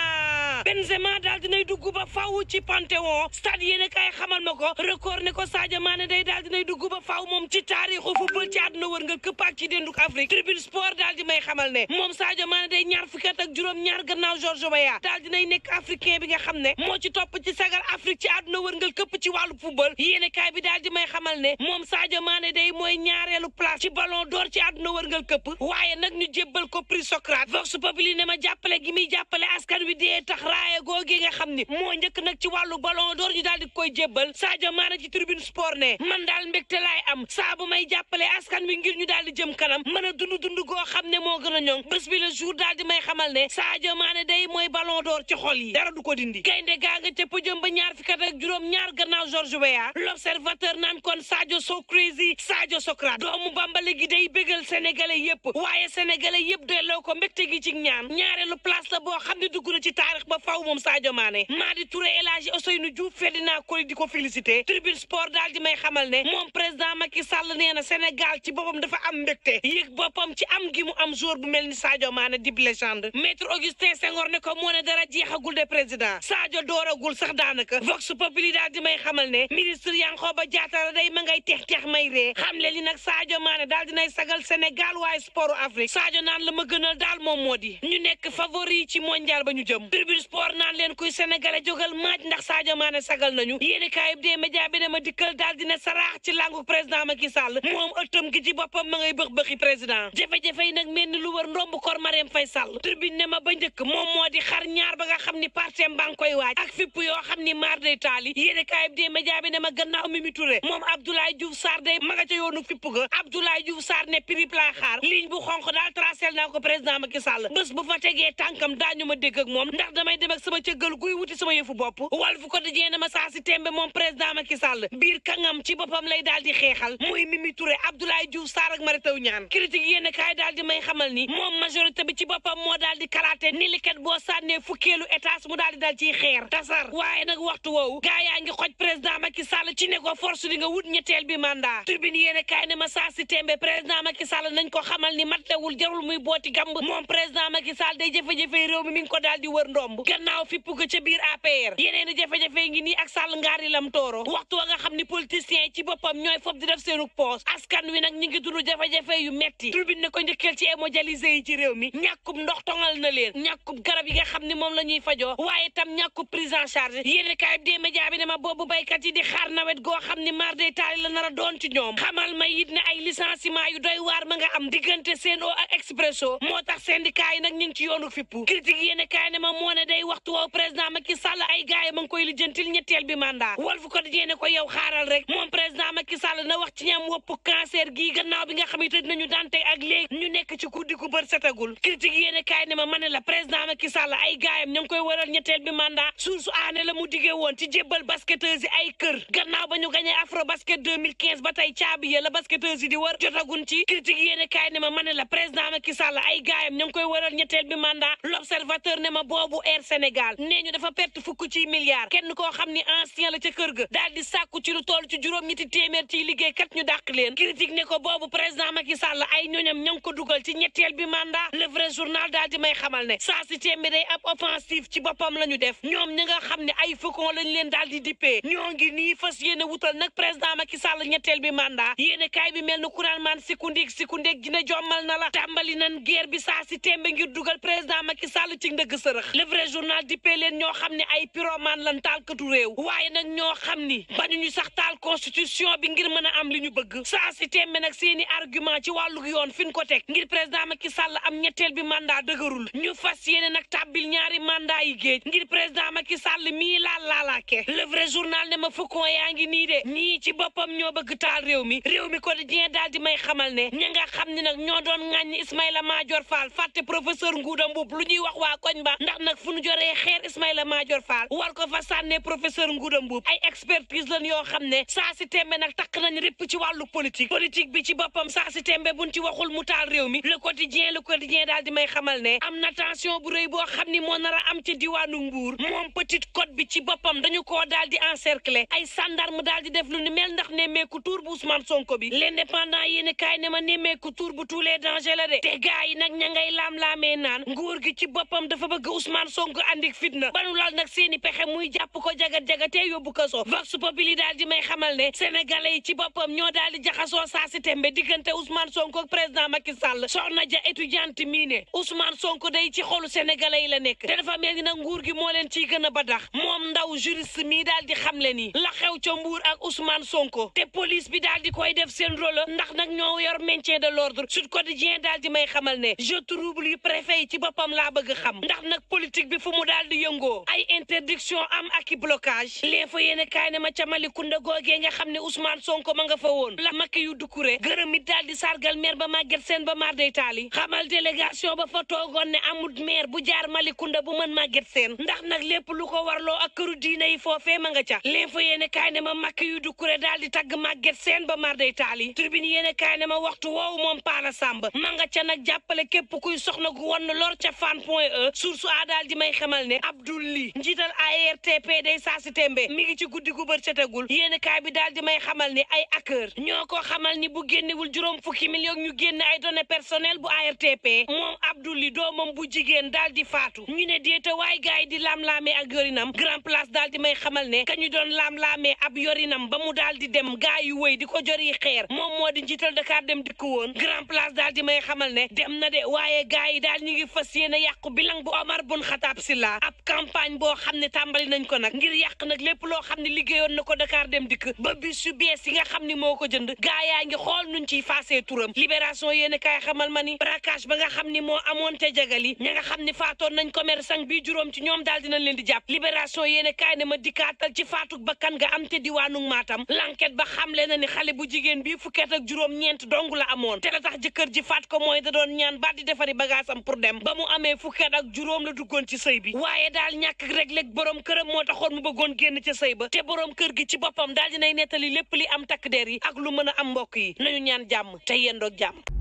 Benzema daal dinay dugg ba faaw ci Panthéon stade yéene kaay xamal ma ko record ne ko Sadio Mané day daal dinay dugg ba faaw moom ci taarixu football ci àdduna wër nga këpp ak ci dénduk Afrique tribune sport daal di may xamal ne moom Sadio Mané day ñaar fukki at ak juróom ñaar gannaaw George Weah daal dinay nekk africain bi nga xam ne moo ci topp ci sagal Afrique ci àdduna wër nga këpp ci wàllu football yéene kaay bi daal di may xamal ne moom Sadio Mané day mooy ñaareelu place ci ballon d'or ci àdduna wër nga këpp waaye nag ñu jébbal ko prix Socrate Vox Populi ne ma jàppale gi muy jàppale askan wi dee tax raaye googi nga xam ni moo njëkk nag ci wàllu ballon d'or ñu daal di koy jébbal Sadio Mané ci tribune sport ne man daal mbégte laay am saa bu may jàppale askan wi ngir ñu daal di jëm kanam mën a dund dund goo xam ne moo gën a ñoŋ bés bi le jour daal di may xamal ne Sadio Mané day mooy ballon d'or ci xol yi dara du ko dindi gaynde gaa nga ca pëjëm ba ñaar fukki at ak juróom ñaar gannaaw George Weah l'observateur naan kon Sadio so crazy Sadio Socrate doomu bambale gi day bégal sénégalais yépp waaye sénégalais yépp delloo ko mbégte gi ci ñaan ñaareelu place la boo xam ne dugg na ci taarix ba faw moom Sadio Mané Madi Touré El Hadji Ousseynou Diouf Ferdinand Coly di ko félicité tribune sport daal di may xamal ne moom président Macky Sall nee na Sénégal ci boppam dafa am mbégte yëg boppam ci am gi mu am jour bu mel ni Sadio Mané di légende maître Augustin Senghor ne ko moo ne dara jeexagul de président Sadio dooragul sax daanaka Vox Populi daal di may xamal ne ministre Yankhoba Diattara day ma ngay tex tex may ree xam le li nag Sadio Mané daal dinay sagal Sénégal waaye sport Afrique Sadio naan la ma gënal daal moom moo di ñu nekk favori ci mondial ba ñu jëm tribune sport naan leen kuy sénégalais jógal maaj ndax Sadio Mané sagal nañu yéeni kaayib dee média bi ne ma dikkal daal dina saraax ci langu président Macky Sall moom ëttam gi ci boppam ma ngay bëx bëxi président jafe-jafe yi nag mel ni lu wër ndomb kor Marième Faye Sall tribune ne ma ba njëkk moom moo di xar ñaar ba nga xam ni partem baa ngi koy waaj ak fipp yoo xam ni maar day taali yéeni kaayib dee média bi ne ma gannaaw Mimi Touré moom Abdoulaye Diouf Sarr day ma nga ca yoonu fipp ga Abdoulaye Diouf Sarr ne prip laa xaar ligne bu xonq daal tracé naa ko président Macky Sall bés bu fa tegee tànkam daañu ma dégg ak moom ndax damay dem ak sama cëggal guy wuti sama yëfu bopp Walf Quotidien ne ma saa si tembe moom président Macky Sall biir kangam ci boppam lay daal di xeexal muy Mimi Touré Abdoulaye Diouf Sarr ak Mary Teuw Niane critique yéen kaay daal di may xamal ni moom majorité bi ci boppam moo daal di kalaate ni liket boo sànnee fukkeelu étage mu daal di dal ciy xeer tasar waaye nag waxtu woowu gaa yaa ngi xoj président Macky Sall ci ne ko force di nga wut ñetteel bi mandat tribune yéen kaay ne ma saa si tembe président Macky Sall nañ ko xamal ni matlewul jarul muy booti gamb moom président Macky Sall day jafe-jafe réew mi mi ngi ko daal di wër ndomb gannaaw fippu ko ca biir APR yeneen i jafe-jafe ngi nii ak Sall ngaari lam tooro waxtu wa nga xam ni politiciens yi ci boppam ñooy fob di def seenu poos askan wi nag ñi ngi dund jafe-jafe yu metti tribune ne ko njëkkeel ci hémodialysé yi ci réew mi ñàkkub ndox tongal na leen ñàkkub garab yi nga xam ni moom la ñuy fajoo waaye tam ñàkkub prise en charge yéen kaay bi des médias bi ne ma boobu baykat yi di xaar nawet goo xam ni mar day taali la nar a doon ci ñoom xamal ma it ne ay licenciement yu doy waar ma nga am diggante Sen'Eau ak Expresso moo tax syndicat yi nag ñu ngi ci yoonu fippu critique yéen kaay ne ma moo ne day waxtu woow président Macky Sall ay gaay ma ngi koy lijjantil ñetteel bi mandat Walf Quotidien ne ko yow xaaral rek moom président Macky Sall na wax ci ñam wopp cancer gii gannaaw bi nga xam ne tëj nañu dante ak léegi ñu nekk ci guddi gu bër setagul critique yéen kaay ne ma ma ne la président Macky Sall ay gaayam ña ngi koy waral ñetteel bi mandat source aane la mu diggee woon ci jébbal basketteurs yi ay kër gannaaw ba ñu gañee afro basket 2015 ba tey caabi ya la basketteurs yi di wër jotagun ci critique yéen kaay ne ma ma ne la président Macky Sall ay gaayam ña ngi koy waral ñetteel bi mandat l'observateur ne ma boobu Air Sénégal nee ñu dafa perte fukk ci milliards kenn koo xam ni ancien la ca kër ga daal di sàkku ci lu toll ci juróom ñetti téeméer ciy liggéey kat ñu dàq leen critique ne ko boobu président Macky Sall ay ñoñam ña ngi ko dugal ci ñetteel bi mandat le vrai journal daal di may xamal ne saa si téeméer day ab offensive ci boppam la ñu def ñoom ñi nga xam ne ay faucon lañ leen daal di dippee ñoo ngi nii fas yéene wutal nag président Macky Sall ñetteel bi mandat yéene kaay bi mel ni kuraan maan sikundik sikundik dina jommal na la tàmbali nan guerre bi saa si téembe ngir dugal président Macky Sall ci ndëgg sërëx le vrai journal dippee leen ñoo xam ne ay pyromane lan taalkatu réew waaye nag ñoo xam ni bañu ñu sax taal constitution bi ngir mën a am li ñu bëgg saa si téembe nag seeni argument ci wàllu yoon fi ñu ko teg ngir président Macky Sall am ñetteel bi mandat dëgërul ñu fas yéene nag tàbbil ñaari mandat yi géej ngir président Macky Sall mii laal laalaake le vrai journal ne ma faucon yaa ngi nii de ñii ci boppam ñoo bëgg taal réew mi réew mi quotidien daal di may xamal ne ña nga xam ne nag ñoo doon ŋàññi Ismaïla Madior Fall fàtte professeur Ngouda Mboup lu ñuy wax waa koñ ba ndax nag fu ñu joree xeer Ismaïla Madior Fall war ko fa sànnee professeur Ngouda Mboup ay expertise lan yoo xam ne saa si tembe nag takk nañ répp ci wàllu politique politique bi ci boppam saa si tembe buñ ci waxul mu taal réew mi le quotidien le quotidien daal di may xamal ne am na tension bu rëy boo xam ni moo nar a am ci diwaanu Mbuur moom petite côte bi ci boppam dañu koo daal di encercler ay sandarme daal di def lu ni mel ndax nemmeeku tuur bu Ousmane Sonko bi l'indépendant yéen kaay ne ma nemmeeku tuur bu tous les dangers la de te gars yi nag ña ngay laam-laamee naan nguur gi ci boppam dafa bëgg Ousmane Sonko Sonko andik fitna banu lal nag seeni pexe muy jàpp ko jagat-jagatee yóbbu ko so vox populi daal di may xamal ne sénégalais yi ci boppam ñoo daal di jaxasoo saa si tembe diggante Ousmane Sonko ak président Macky Sall soxna ja étudiante mii ne Ousmane Sonko day ci xolu sénégalais yi la nekk te dafa mel ni nag nguur gi moo leen ciy gën a badax moom ndaw juriste mii daal di xamle ni la xew ca Mbuur ak Ousmane Sonko te police bi daal di koy def seen rôle ndax nag ñoo yor maintien de l'ordre Sud Quotidien daal di may xamal ne je trouble yu préfet yi ci boppam laa bëgg xam ndax nag politique bi fu mu daal di yëngoo ay interdiction am ak i blocage l'info yéene kaay ne ma ca Malicounda googee nga xam ne Ousmane Sonko ma nga fa woon la makki yu dukkure gërëm it daal di sargal maire ba Maguette Sène ba mar day taali xamal délégation ba fa toogoon ne amul maire bu jaar Malicounda bu mën Maguette Sène ndax nag lépp lu ko warloo ak këru diine yi foofee ma nga ca l'info yéene kaay ne ma makki yu dukkure daal di tagg Maguette Sène ba mar day taali tribune yéene kaay ne ma waxtu woowu moom Paala Samb ma nga ca nag jàppale képp kuy soxna gu won lor ca fan point e source a daal di may xamal ne Abdoul Ly njiital ARTP day saa si tembe mi ngi ci guddi gu bër setagul yéene kaay bi daal di may xamal ne ay hacker ñoo ko xamal ni bu génnewul juróom fukki millions ñu génn ay données personnelles bu ARTP moom Abdoul Ly doomam bu jigéen daal di faatu ñu ne déeta waay gaay yi di laam-laamee ak yorinam grand place daal di may xamal ne ka ñu doon laam-laamee ab yorinam ba mu daal di dem gaay yu wëy di ko jori xeer moom moo di njiital Dakar dem dikk woon grand place daal di may xamal ne dem na de waaye gaay yi daal ñu ngi fas yéene yàqu bilang bu Omar bun Xataab Silla ab campagne boo xam ne tàmbali nañ ko nag ngir yàq nag lépp loo xam ne liggéeyoon na ko Dakar dem dikk ba bis yu bees yi nga xam ni moo ko jënd gaa yaa ngi xool nuñ ciy faasee turam libération yéene kaay xamal ma ni braquage ba nga xam ni moo amoon te jagali ña nga xam ni faatoon nañ commerçant bi juróom ci ñoom daal dinañ leen di jàpp libération yéene kaay ne ma dikkaatal ci faatuk bakkan nga am te diwaanu Matam l'enquête ba xamle na ni xale bu jigéen bi fukkeet ak juróom ñeent dong la amoon te la tax jëkkër ji faat ko mooy da doon ñaan baat di defari bagaasam pour dem ba mu amee fukkeet ak juróom la duggoon ci sëy bi waaye daal ñàkk rek léeg borom këram moo taxoon mu bëggoon génn ca sëy ba te borom kër gi ci boppam daal dinay nettali lépp li am takk der yi ak lu mën a am mbokk yi nañu ñaan jàmm te yendoog jàmm